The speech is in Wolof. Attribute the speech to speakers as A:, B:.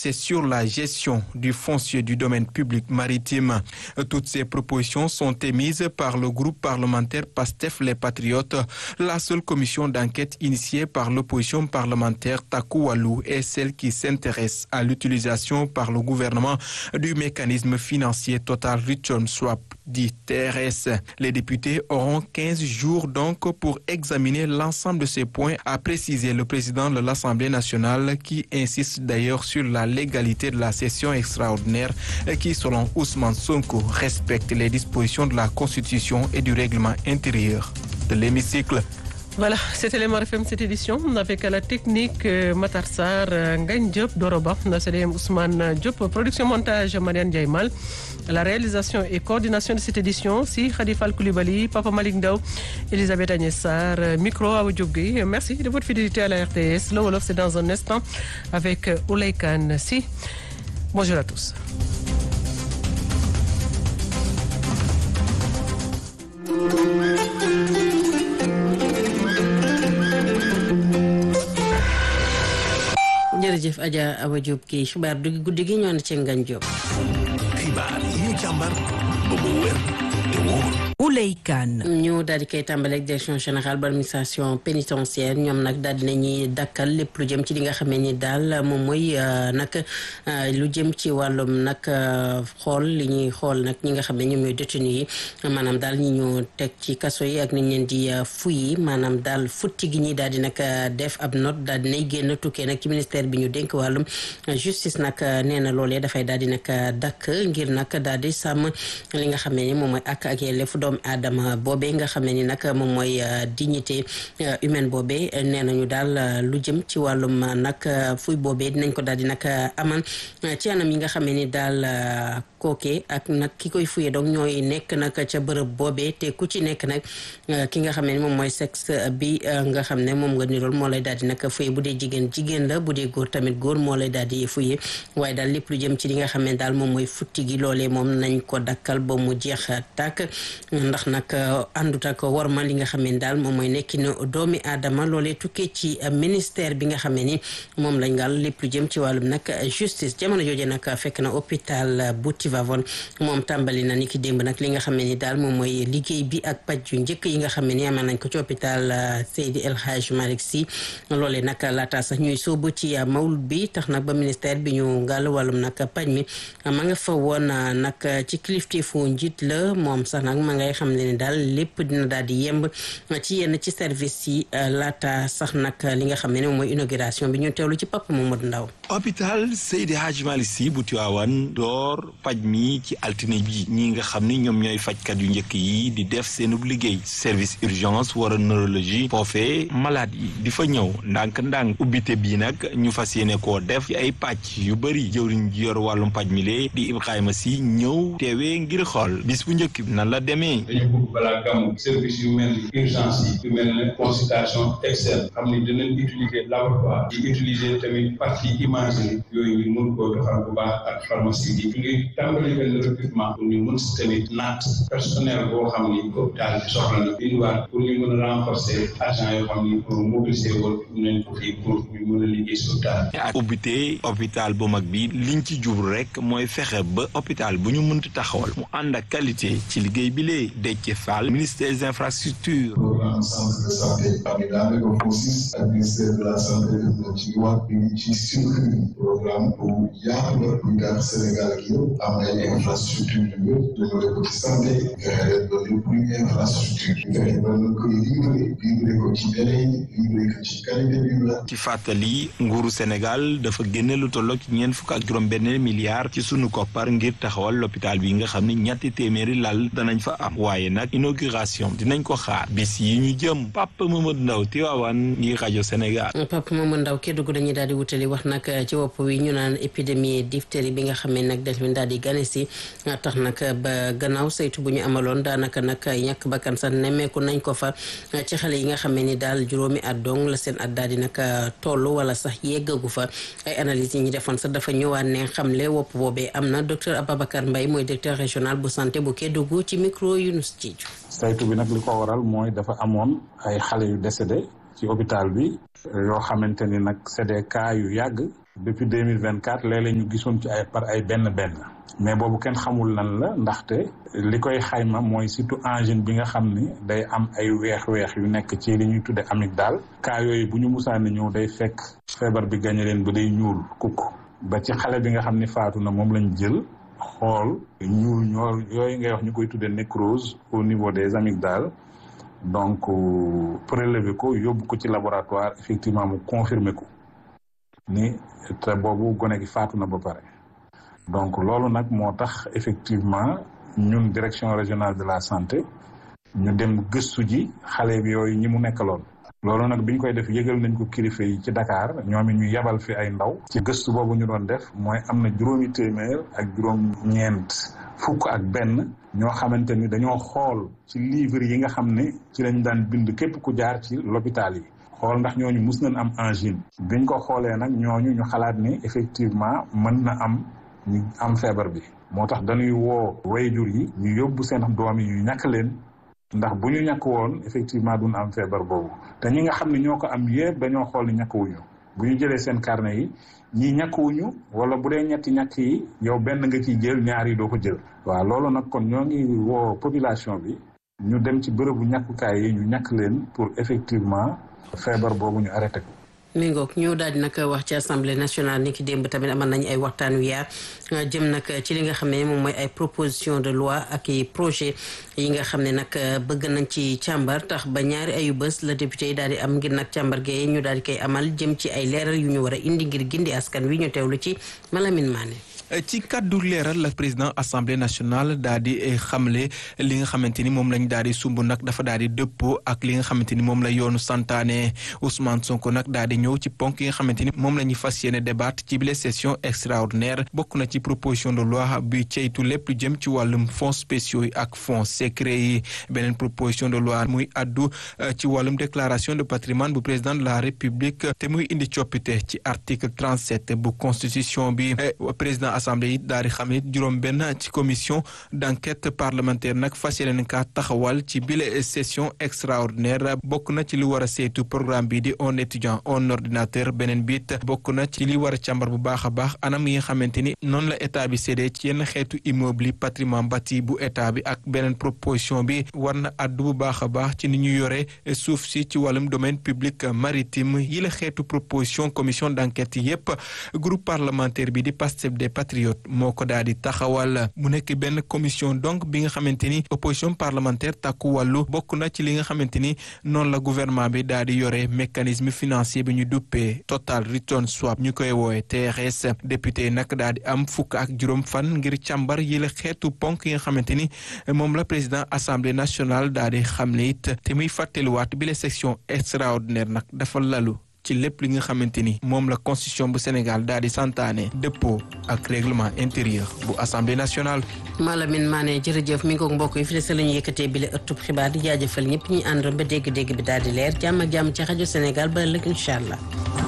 A: c'est sur la gestion du foncier du domaine public maritime. Toutes ces propositions sont émises par le groupe parlementaire PASTEF les Patriotes. La seule commission d'enquête initiée par l'opposition parlementaire Taku Walou est celle qui s'intéresse à l'utilisation par le gouvernement du mécanisme financier Total Return Swap dit TRS. Les députés auront 15 jours donc pour examiner l'ensemble de ces points, a précisé le président de l'Assemblée nationale qui insiste d'ailleurs sur la légalité de la session extraordinaire qui, selon Ousmane Sonko, respecte les dispositions de la Constitution et du règlement intérieur de l'hémicycle.
B: Voilà, c'était les FM cette édition avec à la technique euh, Matar Sarr, euh, Ngagne Diop, Doroba, CDM Ousmane Diop, production montage Marianne Diaymal, la réalisation et coordination de cette édition, si Khadifal Koulibaly, Papa Malik Ndaw, Elisabeth Agnès Sarr, euh, micro à Diop Merci de votre fidélité à la RTS. Le Wolof, c'est dans un instant avec Oulay Kane. Si. Bonjour à tous.
C: jërëjëf Adja Awa Diop kii xibaar du guddi gi ñoo na ci Ngagne Diop.
D: xibaar yi ñu càmbar ba mu wér te wóor.
E: Ouley Kane.
C: ñu daal di koy tàmbaleeg direction générale bu administration pénitentiaire ñoom nag daal di nañuy dakkal lépp lu jëm ci li nga xamee ni daal moom mooy nag lu jëm ci wàllum nag xool li ñuy xool nag ñi nga xam ne ñoom ñooy détenu yi maanaam daal ñi ñu teg ci kaso yi ak niñ leen di fuyi maanaam daal futti gi ñi daal di nag def ab note daal di nay génn tukkee nag ci ministère bi ñu dénk wàllum justice nag nee na loolee dafay daal di nag dakk ngir nag daal di sàmm li nga xam ne ni moom mooy ak ak yelleefu doomu aadama boobee nga xam ne ni nag moom mooy dignité humaine boobee nee nañu daal lu jëm ci wàllum nag fuy boobee dinañ ko daal di nag amal ci anam yi nga xam ne ni daal kooke ak nag ki koy fuyee donc ñooy nekk nag ca bërëb boobee te ku ci nekk nag ki nga xam ne moom mooy sexe bi nga xam ne moom nga nirool moo lay daal di nag fuye bu dee jigéen jigéen la bu dee góor tamit góor moo lay daal di fuye waaye daal lépp lu jëm ci li nga xam ne daal moom mooy futti gi loolee moom nañ ko dakkal ba mu jeex tàkk ndax nag àndut ak warma li nga xam ne daal moom mooy nekkinu doomi aadama loolee tukkee ci ministère bi nga xam ne ni moom lañ ngal lépp lu jëm ci wàllum nag justice jamono jooje nag fekk na hôpital bu Tivaouane moom tàmbali na ni ki démb nag li nga xam ne ni daal moom mooy liggéey bi ak paj yu njëkk yi nga xam ne ni amaan nañ ko ci hôpital Seydi El Hadj Malick Sy loolee nag laata sax ñuy sóobu ci mawlud bi tax nag ba ministère bi ñu ngàll wàllum nag paj mi ma nga fa woon nag ci kilifteefu njiit la moom sax nag ma ngay xam ne ni daal lépp dina daal di yemb ci yenn ci service yi laata sax nag li nga xam ne ni moom mooy inauguration bi ñu teewlu ci Papa Mamadou Ndaw
D: hôpital Seydi Hadj Malick Sy bu Tivaouane door paj mi ci altine bi ñi nga xam ni ñoom ñooy fajkat yu njëkk yi di def seenub liggéey service urgence wara neurologie foofee malade yi di fa ñëw ndànk-ndànk ubbite bii nag ñu fas yéene koo def ci ay pàcc yu bëri jëwriñ ji yor wàllum paj mi lee di Ibrahima Sy ñëw teewee ngir xool bis bu njëkk bi nan la demee
F: dañu bëgg balaa gàmmu service yu mel ni urgence yi yu mel ne consultation externe xam ni dinañ utiliser laboratoire di utiliser tamit partie imagerie yooyu ñu mun koo doxal bu baax ak pharmacie bi ñu ngi tàmbali benn recrutement pour ñu mun si tamit naat personnel boo xam ni hôpital bi soxla na indiwaat pour ñu mën a renforcer agent yoo xam ni pour mobiliser woon nañ ko fii pour ñu mën a liggéey si hôpital
D: ak ubbite hôpital bu mag bi liñ ci jublu rek mooy fexe ba hôpital bu ñu mënti taxawal mu ànd ak qualité ci liggéey bi lee Déthié Fall ministre des infrastructures
G: programme centre de santé am ni daanaka FOSIS ak ministère de la santé def ci wax bi ci suñu programme bu yaatu la bu tax Sénégal ak yëpp am ay infrastructure yu wér jëmale ko ci santé fexe leen ba lépp luy infrastructure fexe ba nu koy livré livré ko ci délai yi livré ko ci qualité bi la
D: ci fàttali nguuru Sénégal dafa génne lu tolloog ci ñeent fukk ak juróom benn milliard ci sunu koppar ngir taxawal l'hôpital bi nga xam ne ñetti téeméeri lal danañ fa am waaye nag inauguration dinañ ko xaar bis yi ñu jëm Papa Mamadou Ndaw Tivaouane ngir rajo Sénégal
C: Papa Mamadou Ndaw Kédougou dañuy daal di wutali wax nag ci wopp wi ñu naan épidémie diphtérie bi nga xam ne nag daf leen daal di gane si tax nag ba gannaaw saytu bu ñu amaloon daanaka nag ñàkk bakkan sax nemmeeku nañ ko fa ci xale yi nga xam ni daal juróomi at dong la seen at daal di nag toll wala sax yeggagu fa ay analyse yi ñu defoon sax dafa ñëwaat ne xamle wopp boobee am na docteur Ababacar Mbaye mooy directeur régional bu santé bu Kédougou ci micro Younous Diedhiou
H: saytu bi nag li ko waral mooy dafa amoon ay xale yu décédé ci hôpital bi yoo xamante ni nag c'est des cas yu yàgg depuis deux mille vingt quatre léeg-léeg ñu gisoon ci ay par ay benn benn mais boobu kenn xamul lan la ndaxte li koy xayma mooy surtout angine bi nga xam ni day am ay weex-weex yu nekk ci li ñuy tudde amygdale cas yooyu bu ñu musaani ñëw day fekk feebar bi gañe leen ba day ñuul kukk ba ci xale bi nga xam ni faatu na moom lañ jël xool ñuul ñoo yooyu ngay wax ñu koy tudde nécrose au niveau des amygdales donc prélever ko yóbbu ko ci laboratoire effectivement mu confirmer ko ni te boobu gone gi faatu na ba pare donc loolu nag moo tax effectivement ñun direction régionale de la santé ñu dem gëstu ji xale bi yooyu ñi mu nekkaloon loolu nag biñ koy def yëgal nañ ko kilifa yi ci Dakar ñoom it ñu yebal fi ay ndaw ci gëstu boobu ñu doon def mooy am na juróomi téeméer ak juróom ñeent fukk ak benn ñoo xamante ni dañoo xool ci livre yi nga xam ne ci lañ daan bind képp ku jaar ci l'hôpital yi xool ndax ñooñu mus nañ am angine biñ ko xoolee nag ñooñu ñu xalaat ni effectivement mën na am ñu am feebar bi moo tax dañuy woo wayjur yi ñu yóbbu seen doom yi ñu ñàkk leen ndax bu ñu ñàkk woon effectivement duñ am feebar boobu te ñi nga xam ne ñoo ko am yëpp dañoo xool ni ñàkkuwuñu bu ñu jëlee seen carnet yi ñii ñàkkuwuñu wala bu dee ñetti ñàkk yi yow benn nga ciy jël ñaar yi doo ko jël waaw loolu nag kon ñoo ngi woo population bi ñu dem ci bërëbu ñàkkukaay yi ñu ñàkk leen pour effectivement feebar boobu ñu arrêté ko
C: mi ngoog ñu daal di nag wax ci assemblée nationale ni ki démb tamit amal nañu ay waxtaan wu yaar jëm nag ci li nga xam ne moom mooy ay proposition de loi ak i projet yi nga xam ne nag bëgg nañ ci càmbar tax ba ñaari ayu bés la député yi daal di am ngir nag càmbar gee ñu daal di koy amal jëm ci ay leeral yu ñu war a indi ngir gindi askan wi ñu teewlu ci Malamine Mané
A: ci kaddu leeral la président assemblée nationale daal di xamle li nga xamante ni moom lañ daal di sumb nag dafa daal di dëppoo ak li nga xamante ni moom la yoonu santaane Ousmane Sonko nag daal di ñëw ci ponk yi nga xamante ni moom la ñuy fas yéene débat ci bile session extraordinaire bokk na ci proposition de loi bi ceytu lépp lu jëm ci wàllum fonds spéciaux yi ak fonds secret yi beneen proposition de loi muy addu ci wàllum déclaration de patrimoine bu président de la république te muy indi coppite ci article 37 bu constitution bi président assemblée yi daal di xam ne juróom benn ci commission d'enquête parlementaire nag fas yéene ka taxawal ci bile session extraordinaire bokk na ci li war a saytu programme bi di un étudiant un ordinateur beneen biit bokk na ci li war a càmbar bu baax a baax anam yi nga xamante ni noonu la état bi séddee ci yenn xeetu immeuble yi patrimoine bâti bu état bi ak beneen proposition bi war na addu bu baax a baax ci ni ñu yore suuf si ci wàllum domaine public maritime yi la xeetu proposition commission d'enquête yépp groupe parlementaire bi di Pastef des patriotes moo ko daal di taxawal mu nekk benn commission donc bi nga xamante ni opposition parlementaire takku wàllu bokk na ci li nga xamante ni noonu la gouvernement bi daal di yore mécanisme financier bi ñu duppee total return swap ñu koy woowe TRS député nag daal di am fukk ak juróom fan ngir càmbar yi la xeetu ponk yi nga xamante ni moom la président assemblée nationale daal di xamle it te muy fàttaliwaat bi la section extraordinaire nag dafa lalu ci lépp li nga xamante ni moom la constitution bu Sénégal daal di santaane dëppoo ak règlement intérieur bu assemblée nationale.
C: Malamine Mané jërëjëf mi ngi ko mbokk yi fi des la ñu yëkkatee bile ëttub xibaar di jaajëfal ñëpp ñi àndoon ba dégg-dégg bi daal di leer jàmm ak jàmm ci rajo Sénégal ba ëllëg incha allah.